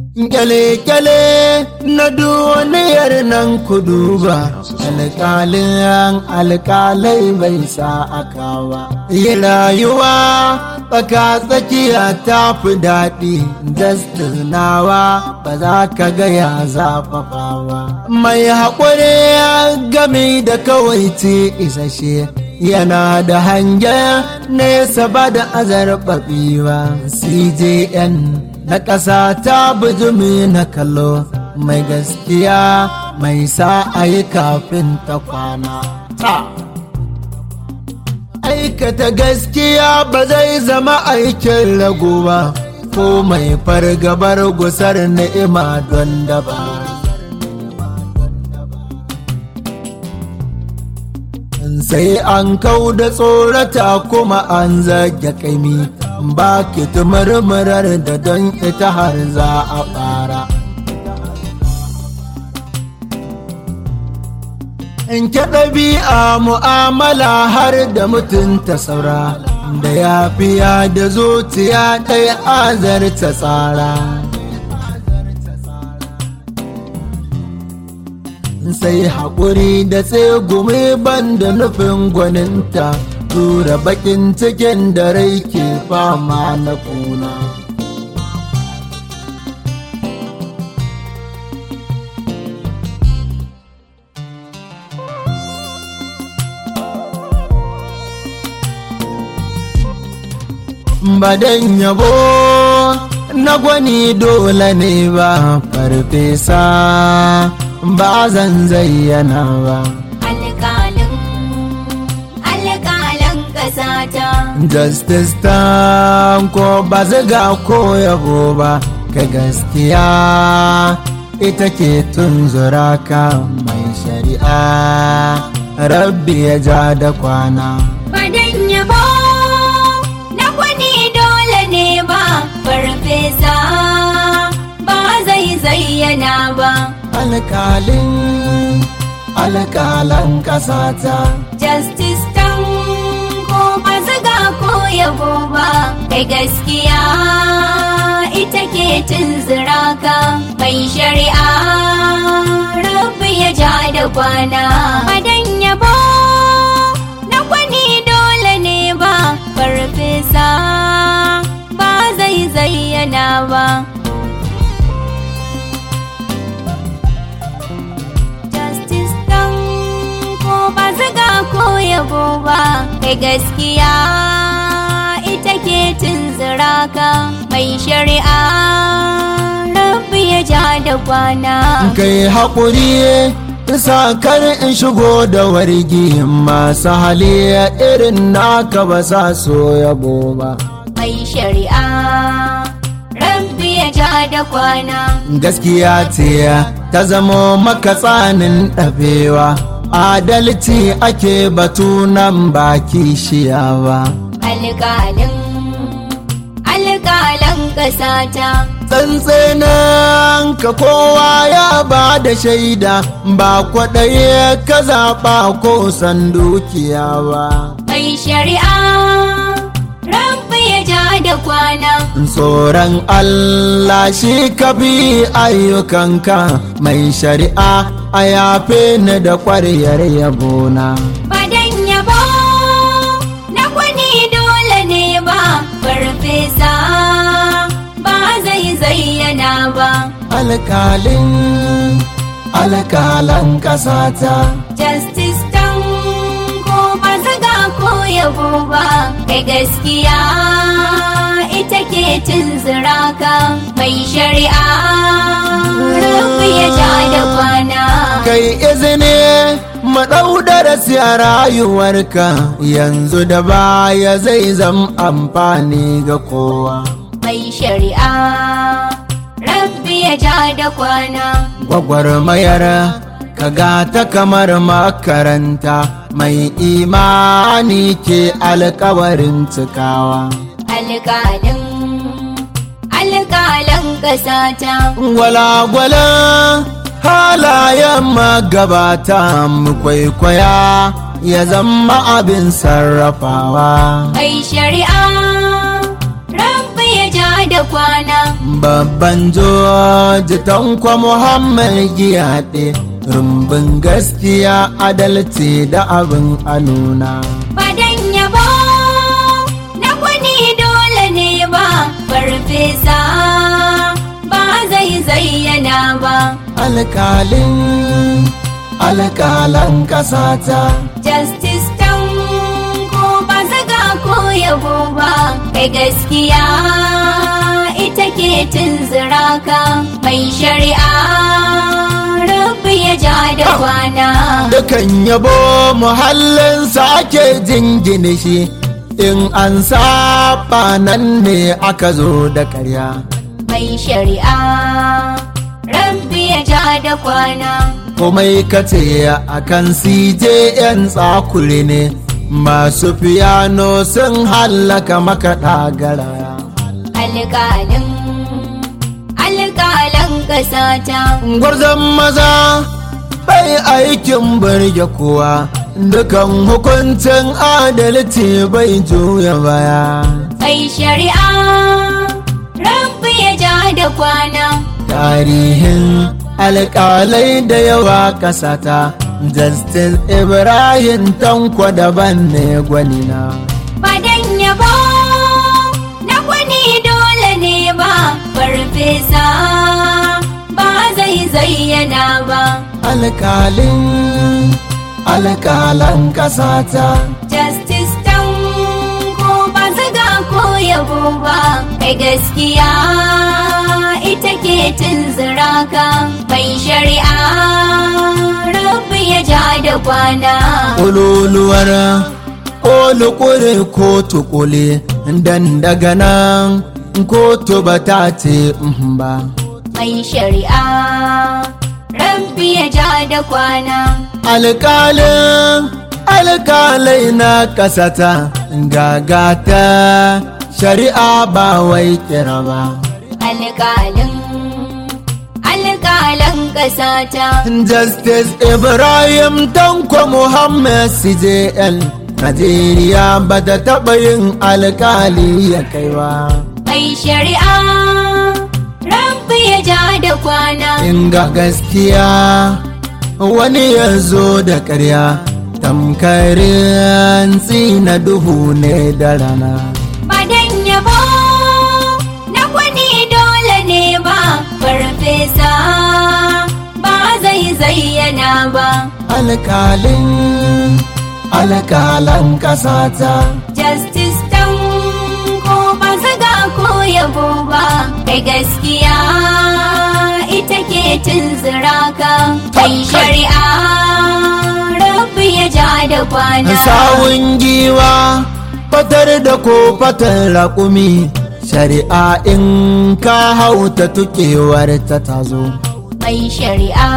Kyale-kyale na duniyar nan ku duba, alƙalin alƙalai bai sa aka ba. Yi rayuwa tsaka tsakiya ta fi daɗi, nawa ba za ka gaya zafafa ba. Mai haƙuri gami da kawai ce isashe. yana da hangen nesa ba da azarbaɓi ba cjn na ƙasa ta bijimi na kallo mai gaskiya mai sa a yi kafin ta kwana aikata gaskiya ba zai zama aikin rago ba ko mai fargabar gusar ni'ima don daba sai an kau da tsorata kuma an zage kaimi ba ki murmurar da don ita har za a fara in ke ɗabi'a mu'amala har da mutunta saura da yafiya da zuciya ɗaya azarta tsara sai haƙuri da tsegumi ban da nufin gwaninta tura bakin cikin da rai ke fama na kuna badan yabo na gwani dole ne ba farfesa ba zan zayyana ba. Alƙalin, alƙalan ƙasata. Justice ta ko ba ziga ko yabo ba, ka gaskiya ita ke tunzura ka mai shari'a. Rabbi ya ja da kwana. Badan yabo na kwani dole ne ba, farfesa ba zai zayyana ba. Alƙalin alƙalan ƙasata. Justice tan ko ba ziga ko yabo ba, kai gaskiya ita ke tunzura ka mai shari'a. Rabbi ya ja da kwana. Badan yabo na kwani dole ne ba, farfesa ba zai zayyana ba. Justice ɗan ko ba zaga ko yabo ba, kai gaskiya ita ke tunzura ka mai shari'a. Rabbi ya ja da kwana. Kai haƙuri isa kar in shigo da wargi masu hali irin naka ba sa so yabo ba. Mai shari'a. Rabbi ya ja da kwana. Gaskiya ce ta zamo maka tsanin ɗabewa, adalci ake batu nan baki shiyawa. Alƙalin, alƙalan ƙasata. Tsantsenan ka kowa ya ba da shaida ba kwaɗaye ka zaɓa ko san dukiya ba. Mai shari'a. Rabbi ya ja da kwana. Tsoron Allah shi ka bi ayyukanka mai shari'a a yafe ni da ƙwaryar yabona. Badan yabo na kwani dole ne ba, farfesa ba zai zayyana ba. Alƙalin alƙalan ƙasata. Justice tan ko ba zaga ko yabo ba, kai gaskiya ita ke tunzura ka mai shari'a. Rabbi ya ja da kwana. Kai izini mu ɗau darasi a rayuwarka yanzu da baya zai zam amfani ga kowa. Mai shari'a. Rabbi ya ja da kwana. Gwagwarmayar kaga ta kamar makaranta mai imani ke alkawarin cikawa. Alƙalin, alƙalan ƙasata. Gwalagwalan halayen magabata mu kwaikwaya ya zama abin sarrafawa. Mai shari'a. Rabbi ya ja da kwana. babban joji tankwa muhammad giyaɗe rumbun gaskiya adalci da abin a nuna Badan yabo na kwani dole ne ba farfesa ba zai zayyana ba. alkalin alkalan kasata Justice tan ko ba zaga ko yabo ba kai gaskiya ita ke tunzura ka mai shari'a rabbi ya ja da kwana. dukan yabo muhallinsa ake jingine shi in an saba nan ne aka zo da karya mai shari'a rabbi ya ja da kwana komai kace a kan yan tsakuri ne masu fiyano sun hallaka makaɗa garaya alƙalin alƙalan ƙasata gwarzon maza bai aikin burge kowa dukan hukuncin adalci bai juya baya mai shari'a rabbi ya ja da kwana tarihin alƙalai da yawa ƙasata justice ibrahim tanko daban ne gwanina badan yabo na kwani dole ne ba farfesa ba zai zayyana ba alƙalin alƙalan ƙasata justice tan ko ba zaga ko yabo ba kai gaskiya ita ke tunzura ka mai shari'a rabbi ya ja da kwana ƙololuwar ƙolukure kotu ƙule dan daga nan kotu ba ta ce mhm ba mai shari'a rabbi ya ja da kwana alƙalin alƙalai na ƙasata gagata shari'a ba wai kira ba alƙalin alƙalan ƙasata justice ibrahim tanko muhammad cjl najeriya ba ta taɓa yin alƙali ya kai ba mai shari'a rabbi ya ja da kwana inga gaskiya wani ya zo da ƙarya tamkarin tsina duhu ne da rana Badan yabo na kwani dole ne ba farfesa ba zai zayyana ba alkalin alkalan kasata justice tan ko ba zaga ko yabo ba kai gaskiya ita ke tunzura ka kai shari'a rabbi ya ja da kwana sawun giwa fatar da ko fatar raƙumi shari'a in ka hauta tukewar ta tazo mai shari'a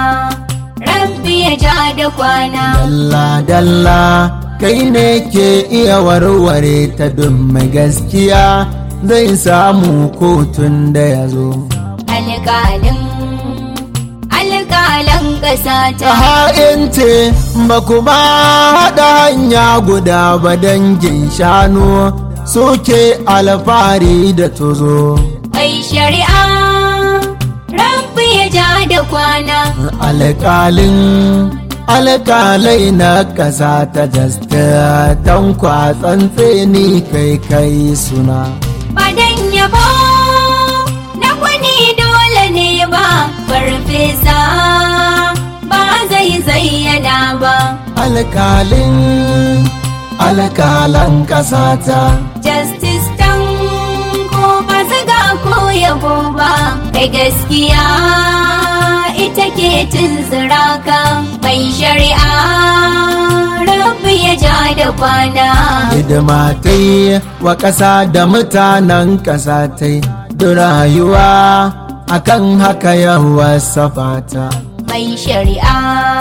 rabbi ya ja da kwana dalla dalla kai ne ke iya warware ta don mai gaskiya zai samu kotun da ya zo alƙalin alƙalan ƙasa ta ta ha'ince ba kuma haɗa hanya guda ba dangin shanu suke alfahari da tozo mai shari'a rabbi ya ja da kwana alƙalin alƙalai na ƙasa ta jasta tankwa tsantseni kai kai suna badan yabo na kwani dole ne ba farfesa ba zai zayyana ba alƙalin alƙalan ƙasa ta justice tan ko ba zaga ko yabo ba kai gaskiya ita ke tunzura ka mai shari'a rabbi ya ja da kwana hidima ta yi wa ƙasa da mutanen ƙasa ta yi da rayuwa akan haka yawa safata mai shari'a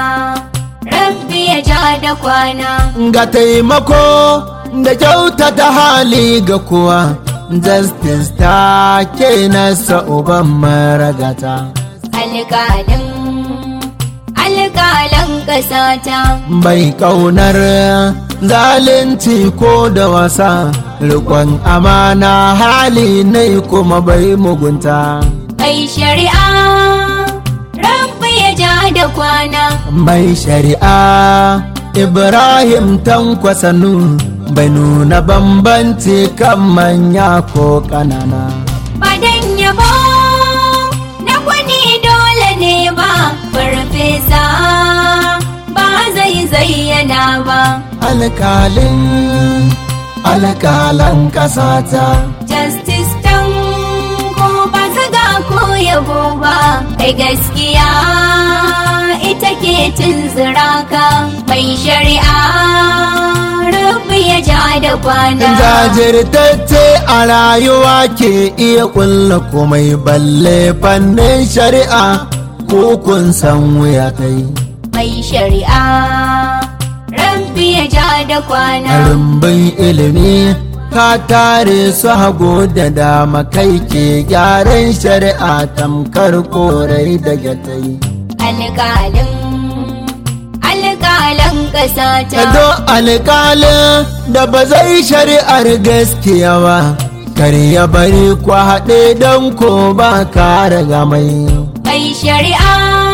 rabbi ya ja da kwana ga taimako da kyautata hali ga kuwa justice ta ke nasa uban maragata alƙalin alƙalan ƙasata bai kaunar zalunci ko da wasa rikon amana hali ne kuma bai mugunta mai shari'a rabbi ya ja da kwana mai shari'a ibrahim tankwasanu bai nuna bambanci kan manya ko ƙanana badan yabo na kwani dole ne ba farfesa ba zai zayyana ba alkalin alkalan ƙasata justice tan ko ba zaga ko yabo ba kai gaskiya ita ke tunzura ka mai shari'a rabbi ya ja da kwana jajirtacce a rayuwa ke iya kulla komai balle fannin shari'a ko kun san wuya kai mai shari'a rabbi ya ja da kwana rumbin ilimi ka tare su hago da dama kai ke gyaran shari'a tamkar korai da gatai alƙalin alƙalan ƙasa ta Kado alƙalin da ba zai shari'ar gaskiya ba kar ya bari ku haɗe don ko ba ka raga mai mai shari'a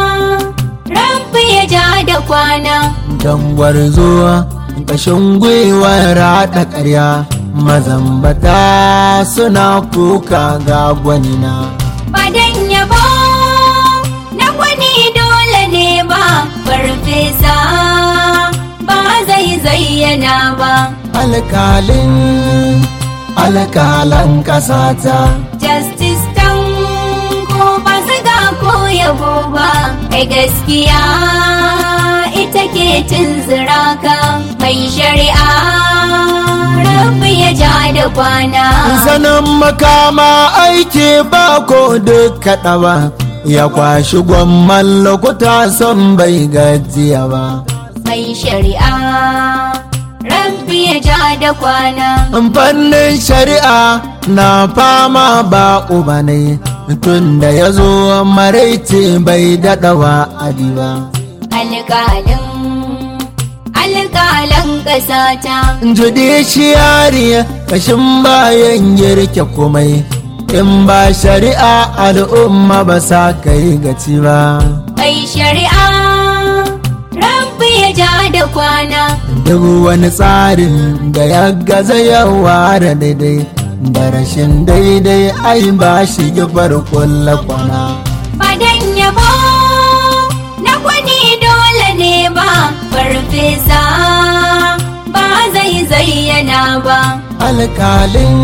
rabbi ya ja da kwana don gwarzo ƙashin gwiwar haɗa ƙarya mazambata suna kuka ga gwanina badan yabo na kwani dole ne ba farfesa ba zai zayyana ba alkalin alkalan ƙasata justice tan ko ba zaga ko yabo ba kai gaskiya ita ke tunzura ka mai shari'a rabbi ya ja da kwana sanin makama aiki ba ko duk kaɗa ba ya kwashi gwamman lokuta son bai gajiya ba mai shari'a rabbi ya ja da kwana fannin shari'a na fama ba uba ne tun da ya zo maraice bai daɗawa adi ba alƙalin alƙalan ƙasa ta judiciary kashin bayan girke komai in ba shari'a al'umma ba sa kai gaci ba mai shari'a rabbi ya ja da kwana duk wani tsarin da ya gaza yawa da daidai da rashin daidai ai ba shi gifar kulla kwana badan yabo na kwani dole ne ba farfesa ba zai zayyana ba alkalin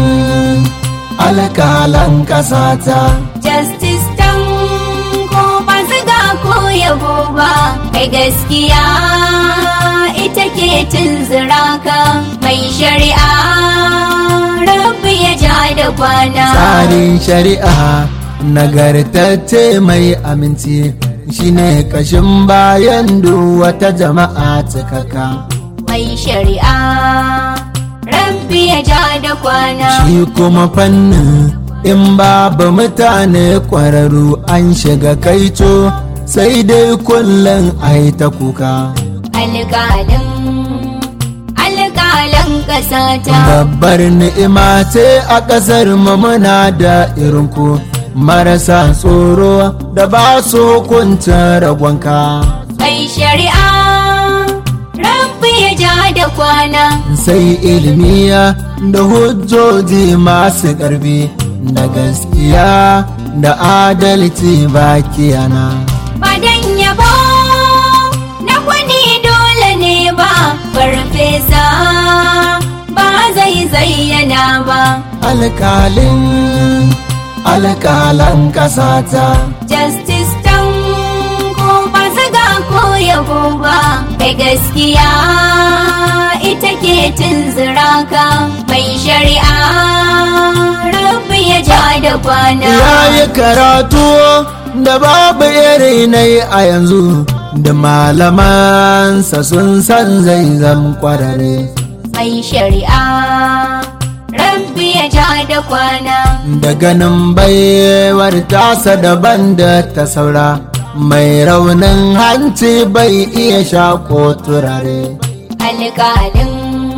alkalan kasata justice tan ko ba zaga ko yabo ba kai gaskiya ita ke tunzura ka mai shari'a rabbi ya ja da kwana tsarin shari'a nagartacce mai aminci shine kashin bayan duk wata jama'a cikaka mai shari'a rabbi ya ja da kwana shi kuma fannin in babu mutane kwararru an shiga kaito sai dai kullum ai ta kuka alƙalin alƙalan ƙasa ta babbar ni'ima ce a ƙasar mu muna da irin ku marasa tsoro da ba su kunta ragonka mai shari'a rabbi ya ja da kwana sai ilmiya da hujjoji masu ƙarfi da gaskiya da adalci bakiyana badan yabo na kwani dole ne ba farfesa ba zai zayyana ba alkalin alkalan ƙasata justice tan ko ba zaga ko yabo ba kai gaskiya ita ke tunzura ka mai shari'a rabbi ya ja da kwana ya yi karatu da babu iri na a yanzu da malamansa sun san zai zam kwarare mai shari'a rabbi ya ja da kwana da ganin baiwar tasa daban da ta saura mai raunin hanci bai iya shaƙo turare alƙalin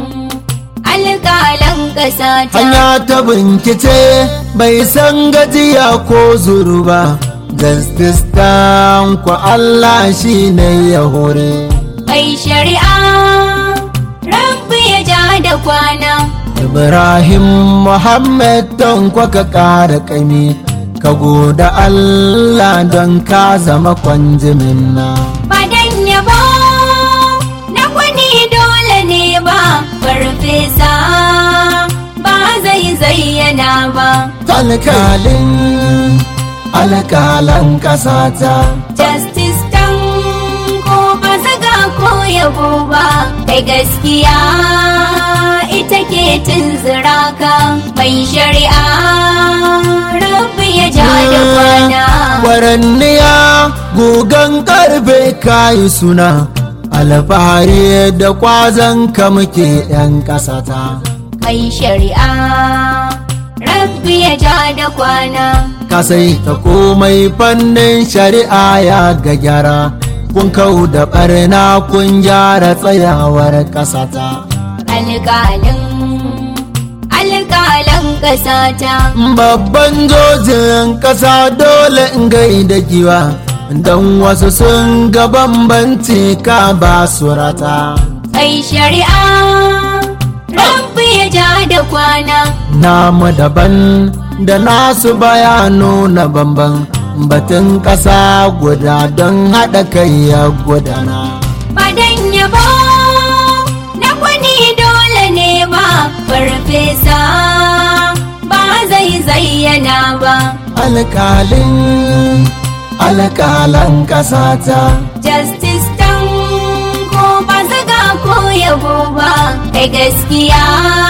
alƙalan ƙasa ta hanya ta bincike bai san gajiya ko zuru ba justice ku Allah shi ne ya hore mai shari'a rabbi ya ja da kwana Ibrahim Muhammad don kwaka ƙara ƙami ka goda Allah don ka zama kwanjimin na. Badan yabo na kwani dole ne ba farfesa ba zai zayyana ba Alkalin alkalan ƙasata. justice tan ko ba zaga ko yabo ba kai gaskiya ita ke tunzura ka mai shari'a rabbi ya ja da kwana Kwaranniya gugan karfe kayi suna alfahari da kwazon ka muke 'yan ƙasata. mai shari'a rabbi ya ja da kwana Ka sai ta komai fannin shari'a ya ga gyara. Kun kau da ɓarna kun gyara tsayawar ƙasata. alƙalin alƙalan ƙasa ta Babban jojin ƙasa dole in gaida giwa. Don wasu sun ga bambanci ka ba su rata. mai shari'a rabbi ya ja da kwana Namu daban da nasu bayanu na bamban. Batun ƙasa guda don haɗa kai ya gudana. badan yabo na kwani dole ne ba farfesa ba zai zayyana ba Alƙalin alƙalan ƙasata. justice tan ko ba zaga ko yabo ba kai gaskiya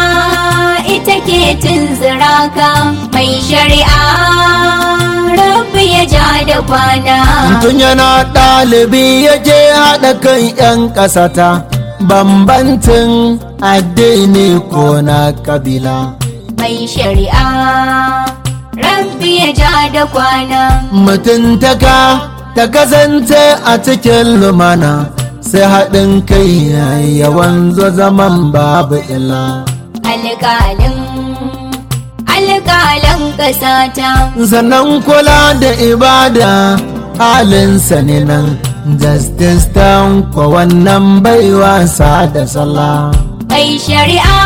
ita ke tunzura ka mai shari'a rabbi ya ja da kwana Tun yana ɗalibi ya je haɗa kan 'yan ƙasata, bambancin addini ko na kabila. mai shari'a rabbi ya ja da kwana Mutuntaka ta kasance a cikin lumana, sai haɗin kai ya wanzu zaman babu illa. alƙalin alƙalan ƙasa ta Sannan kula da ibada halinsa ne nan, justice kwa wannan bai wasa da sallah. mai shari'a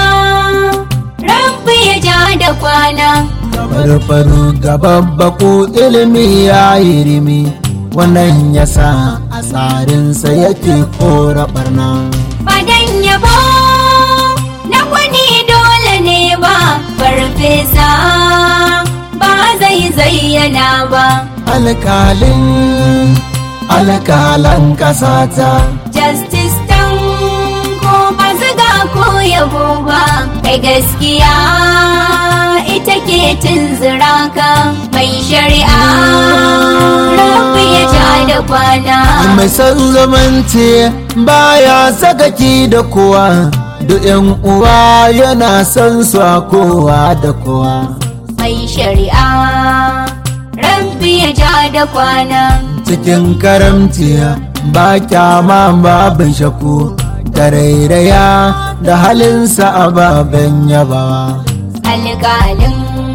rabbi ya ja da kwana farfaru ga babbaku ilimi ya yi rimi wannan ya sa a tsarinsa yake kora barna Badan yabo na kwani dole ne ba farfesa ba zai zayyana ba alkalin alkalan kasata justice tan ko ba zaga ko yabo ba kai gaskiya ita ke tunzura ka mai shari'a rabbi ya ja da kwana mai san zamanci baya sakaki da kowa duk yan uwa yana san su a kowa da kowa mai shari'a rabbi ya ja da kwana cikin karamci ba kyama babin shaku tarairaya da halinsa ababen yabawa alƙalin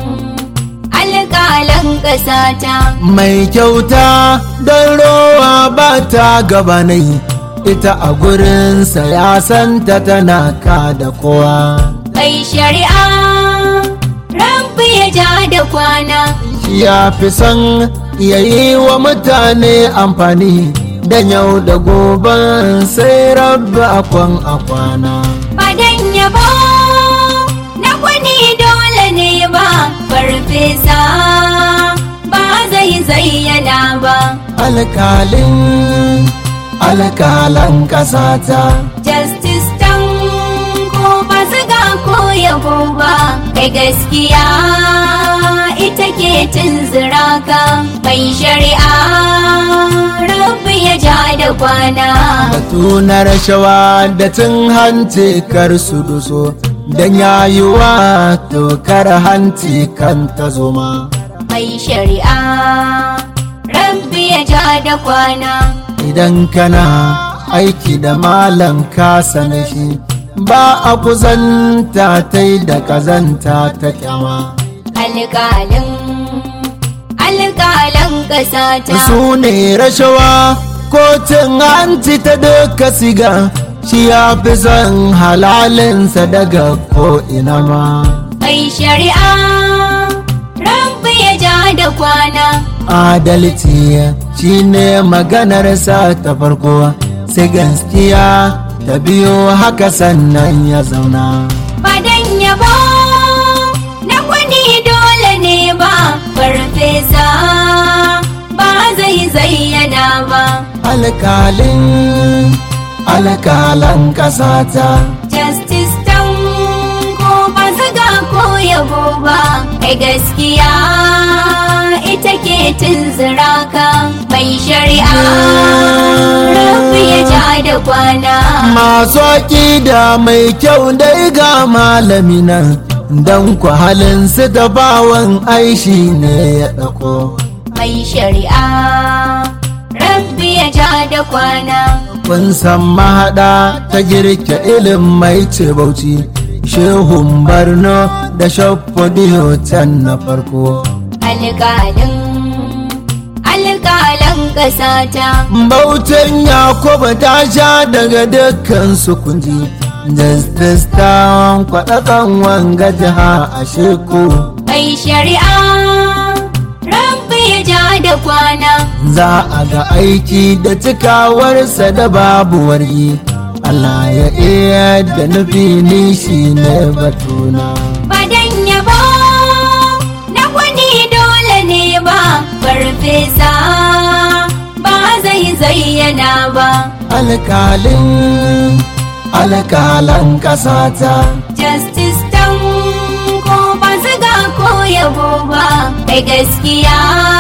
alƙalan ƙasa ta mai kyauta don rowa ba ta gabanai ita a gurinsa ya santa tana ka da kowa mai shari'a rabbi ya ja da kwana ya fi son ya yi wa mutane amfani da yau da gobe sai rabbi akwan akwana badan yabo na kwani dole ne ba farfesa ba zai zayyana ba alkalin alkalan kasata justice tan ko ba zaga ko yabo ba kai gaskiya ita ke tunzura ka mai shari'a rabbi ya ja da kwana batu na rashawa da cin hanci kar su duso don yayuwa tokar hanci kan ta zoma mai shari'a rabbi ya ja da kwana idan kana aiki da malam ka sane shi ba a kuzanta ta da kazanta ta kyama alƙalin alƙalan ƙasa ta su ne rashawa kotun hanci ta duka siga shi ya fi son halalinsa daga ko'ina ma mai shari'a rabbi ya ja da kwana adalci shi ne maganarsa ta farko sai gaskiya ta biyo haka sannan ya zauna Badan yabo na kwani dole ne ba farfesa ba zai zayyana ba alkalin alkalan kasata justice tan ko ba zaga ko yabo ba kai gaskiya ita ke tunzura ka mai shari'a rafi ya ja da kwana masu aƙida mai kyau dai ga malami nan don ku halin su da bawan aishi ne ya ɗauko mai shari'a rabbi ya ja da kwana kun san mahaɗa ta girke ilin mai ce bauchi shehun barno da shaffodiyo can na farko alƙalin alƙalan ƙasa ta bautan yakubu ta sha daga dukkan su kunji justice ta kwaɗaɗan wanga jiha a sheku mai shari'a rabbi ya ja da kwana za a ga aiki da cikawarsa da babu wargi Allah ya iya da nufi ni shi ne batuna badan yabo na wani dole ne ba farfesa ba zai zayyana ba alkalin alkalan kasata justice tan ko ba zaga ko yabo ba kai gaskiya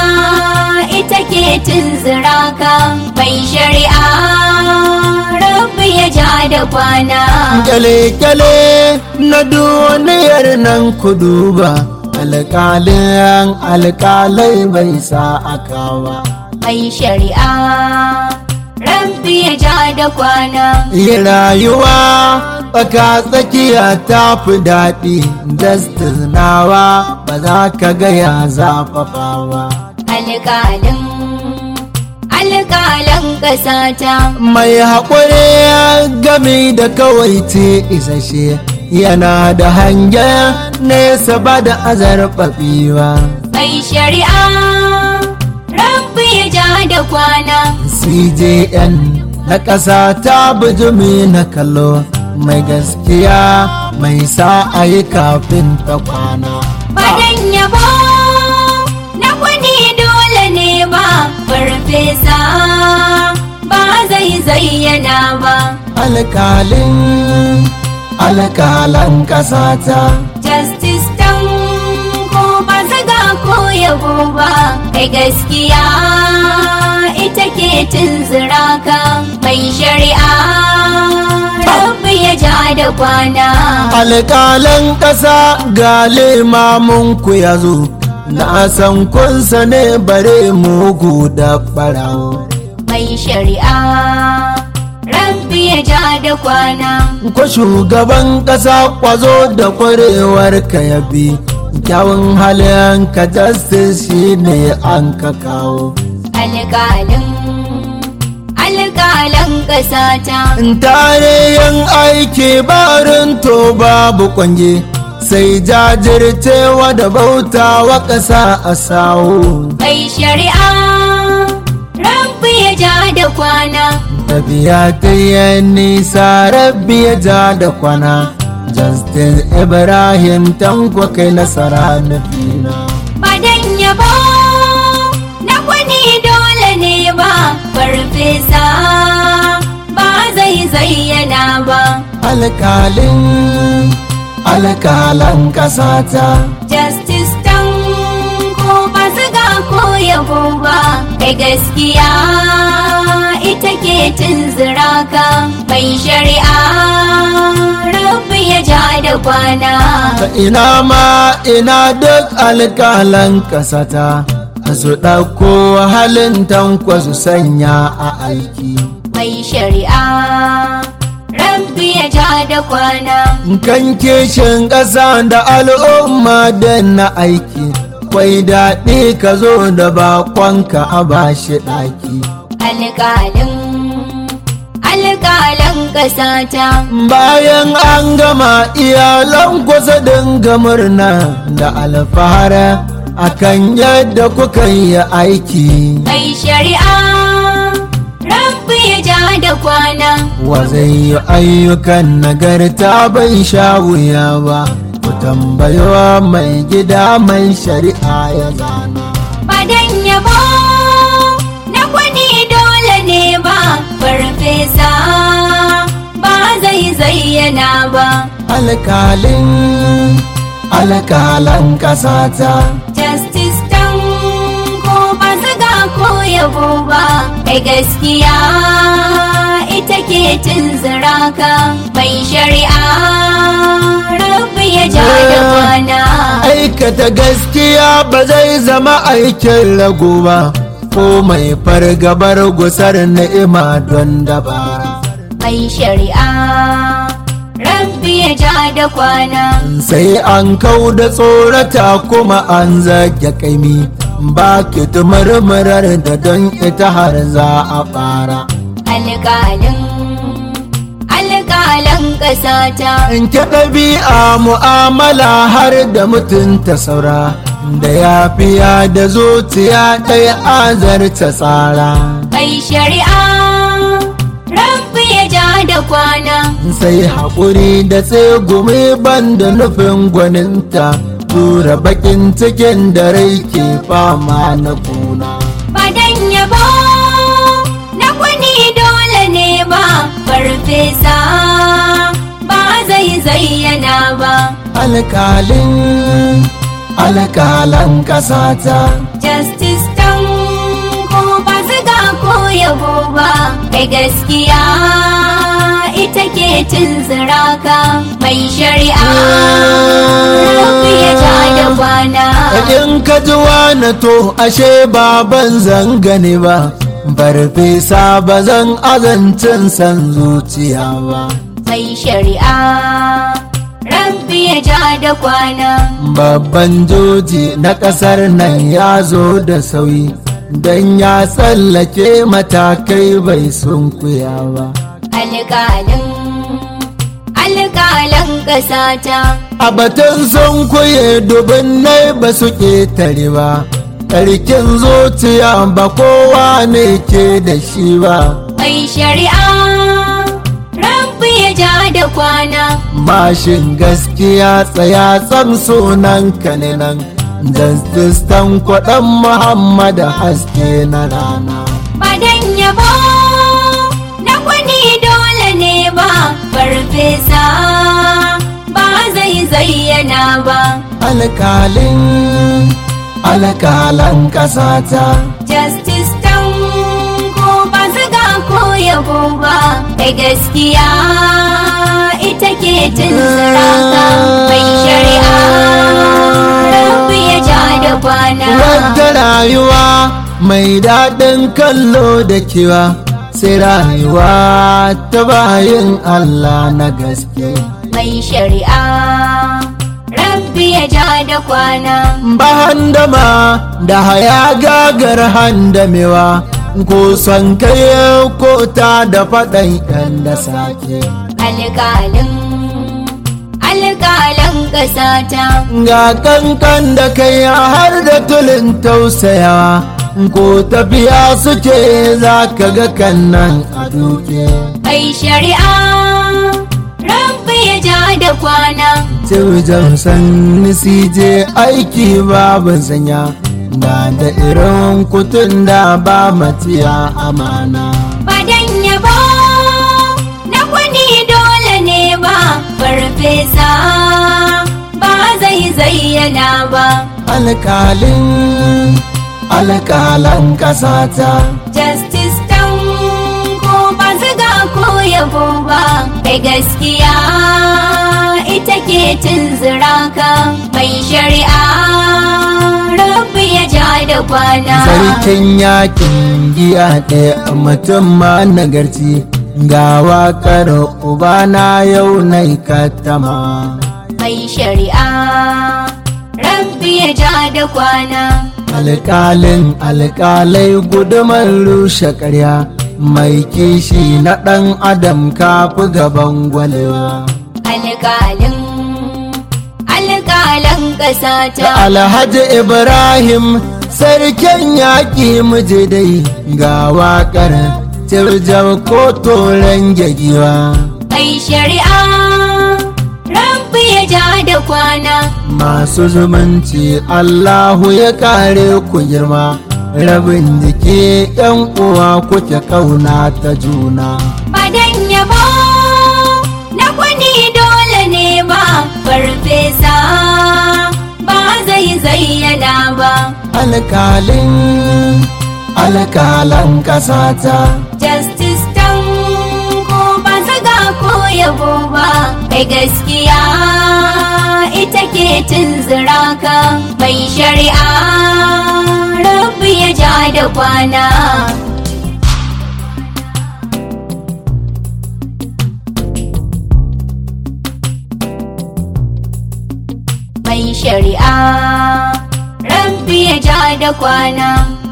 ita ke tunzura ka mai shari'a rabbi ya ja da kwana kyale-kyale na duniyar nan ku duba alkalin alkalai bai sa akawa mai shari'a rabbi ya ja da kwana yi rayuwa tsaka tsakiya ta fi daɗi justice nawa ba za ka gaya zafafawa alƙalin alƙalan ƙasa ta mai haƙuri gami da kawai ce isashe yana da hangen nesa ba da azarɓaɓiwa mai shari'a rabbi ya ja da kwana cjn na ƙasa ta bijimi na kallo mai gaskiya mai sa a yi kafin ta kwana badan yabo na wani dole ne ba farfesa ba zai zayyana ba alkalin alkalan ƙasata justice tan ko ba zaga ko yabo ba kai gaskiya ita ke tunzura ka mai shari'a rabbi ya ja da kwana alƙalan ƙasa ga limamunku ya zo na san kunsa ne bare mugu da ɓarawo mai shari'a rabbi ya ja da kwana ko shugaban ƙasa kwazo da kwarewar ka ya bi kyawun halin ka justice shi ne an ka kawo alƙalin alƙalan ƙasa ta tarihin aiki barin to babu kwange sai jajircewa da bautawa ƙasa a sawo mai shari'a rabbi ya ja da kwana tafiya ta yi nisa rabbi ya ja da kwana justice ibrahim tanko kai nasara nufina badan yabo na wani dole ne ba farfesa ba zai zayyana ba alkalin alkalan kasata justice tan ko ba zaga ko yabo ba kai gaskiya ita ke tunzura ka mai shari'a rabbi ya ja da kwana ta ina ma ina duk alkalan kasata su ɗauko halin tankwa su sanya a aiki mai shari'a rabbi ya ja da kwana kan kishin ƙasa da al'umma da na aiki kwai daɗi ka zo da bakonka a bashi ɗaki alƙalin alƙalan ƙasata bayan an gama iyalan kusa dinga murna da alfahara akan yadda kuka yi aiki mai shari'a rabbi ya ja da kwana wa zai yi ayyukan nagarta bai sha wuya ba ku tambayowa mai gida mai shari'a ya zana Badan yabo na kwani dole ne ba farfesa ba zai zayyana ba alkalin alkalan kasata justice tan ko ba zaga ko yabo ba kai gaskiya ita ke tunzura ka mai shari'a rabbi ya ja da kwana aikata gaskiya ba zai zama aikin rago ba ko mai fargabar gusar ni'ima don dabara mai shari'a rabbi ya ja da kwana sai an kau da tsorata kuma an zage kaimi ba ki murmurar da don ita har za a fara alƙalin alƙalan ƙasata in ki ɗabi'a mu'amala har da mutunta saura da yafiya da zuciya ɗaya azarta tsara mai shari'a rabbi ya ja da kwana sai haƙuri da tsegumi ban da nufin gwaninta tura bakin cikin da rai ke fama na kuna badan yabo na kwani dole ne ba farfesa ba zai zayyana ba alkalin alkalan kasata justice tan ko ba ziga ko yabo ba kai gaskiya ita ke tunzura ka mai shari'a rabbi ya ja da kwana in ka ji wani to ashe baban zan gani ba farfesa ba zan azancin san zuciya ba mai shari'a rabbi ya ja da kwana babban joji na ƙasar nan ya zo da sauyi don ya tsallake matakai bai sunkuya ba alƙalin alƙalan ƙasata a batun sunkuye dubin nai ba su ƙetare ba ƙarkin zuciya ba kowa ne ke da shi ba mai shari'a rabbi ya ja da kwana mashin gaskiya tsaya tsam sunan kaninan jastistan kwaɗan muhammad haske na rana badan yabo na kwani dole ne ba farfesa ba zai zayyana ba alkalin alkalan ƙasata justice tan ko ba ziga ko yabo ba kai gaskiya ita ke tunzura ka mai shari'a rabbi ya ja da kwana Wata rayuwa mai daɗin kallo da kewa sai rayuwa ta bayin Allah na gaske. mai shari'a rabbi ya ja da kwana Ba handama da haya gagar handamewa ko son kai ko ta da faɗan ɗan da sake. alƙalin alƙalan ƙasata Ga kankan da kai har da tulin tausayawa ko tafiya suke za ka ga kannan a duke. mai shari'a rabbi ya ja da kwana Tiwijan san je aiki babu sanya da da irin kutun da ba matiya amana. badan yabo na kwani dole ne ba farfesa ba zai zayyana ba Alkalin alkalan kasata justice tan ko ba ziga ko yabo ba kai gaskiya ita ke tunzura ka mai shari'a rabbi ya ja ja da kwana sarkin yakin giya ɗaya mutum ma nagarci ga waƙar ubana yau na katama mai shari'a rabbi ya ja da kwana alƙalin alƙalai gudumar rushe ƙarya mai kishi na ɗan adam kafi gaban gwalewa alƙalin alƙalan ƙasa ta alhaji ibrahim sarkin yaƙi miji dai ga waƙar tirjar ko toren giwa mai shari'a rabbi ya ja da kwana masu zumunci allahu ya kare ku girma rabin jiki yan uwa kuke kauna ta juna badan yabo na kwani dole ne ba farfesa ba zai zayyana ba alkalin alkalan kasata justice tan ko ba zaga ko yabo ba kai gaskiya ita ke tunzura ka mai shari'a rabbi ya ja da kwana mai shari'a rabbi ya ja da kwana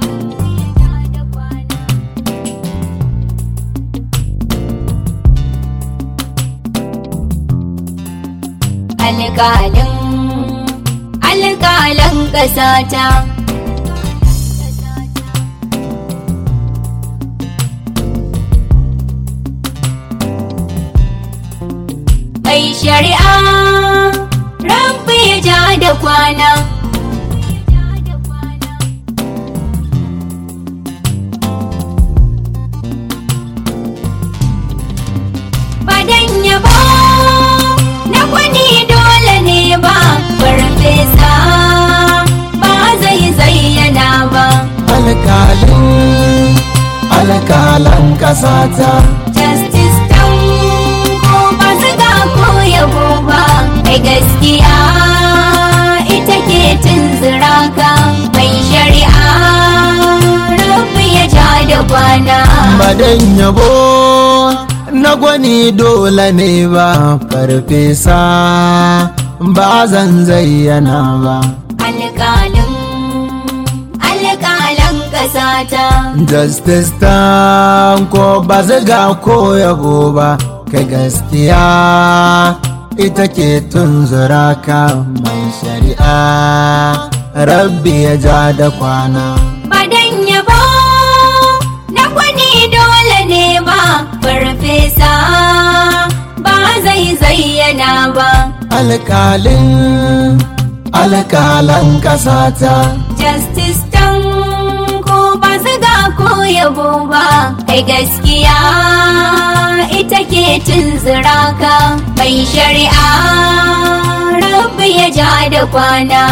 alƙalin alƙalan ƙasata mai shari'a rabbi ya ja da kwana badan yabo na kwani dole ne ba farfesa ba zai zayyana ba alkalin alkalan kasata justice tan ko ba zaga ko yabo ba mai gaskiya ita ke tunzura ka mai shari'a rabbi ya ja da kwana badan yabo na gwani dole ne ba farfesa ba zan zayyana ba alƙalin alƙalan ƙasata justice ta ko ba zaga ko yabo ba kai gaskiya ita ke tunzura ka mai shari'a rabbi ya ja da kwana badan yabo na kwani dole ne ba farfesa ba zai zayyana ba alkalin alkalan kasata justice tan ko ba zaga ko yabo ba kai gaskiya ita ke tunzura ka mai shari'a rabbi ya ja da kwana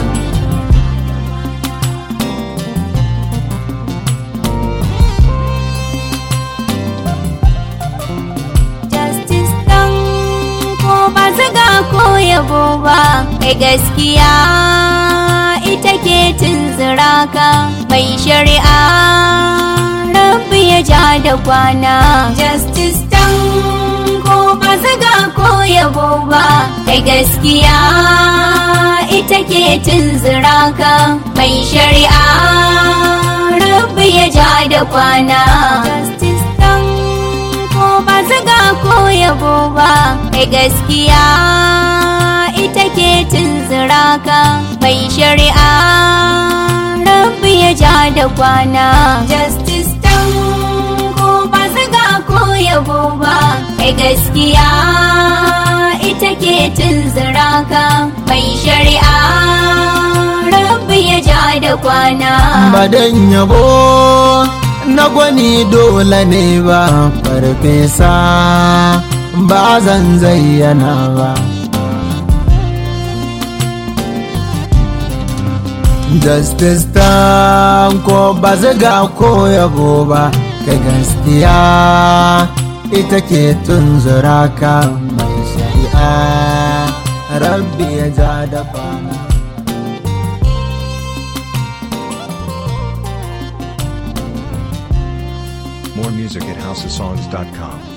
justice ɗan ko ba zaga ko yabo ba kai gaskiya ita ke tunzura ka mai shari'a rabbi ya ja da kwana justice ɗan ko ba zaga ko yabo ba kai gaskiya ita ke tunzura ka mai shari'a rabbi ya ja da kwana justice ɗan ko ba zaga ko yabo ba kai gaskiya ita ke tunzura ka mai shari'a rabbi ya ja da kwana justice ɗan ko ba zaga ko yabo ba kai gaskiya ita ke tunzura ka mai shari'a rabbi ya ja da kwana badan yabo na gwani dole ne ba farfesa ba zan zayyana ba justice ta ko ba zaga ko yabo ba ka gaskiya ita ke tunzura ka mai shari'a rabbi ya ja da kwana music at houseofsongs.com.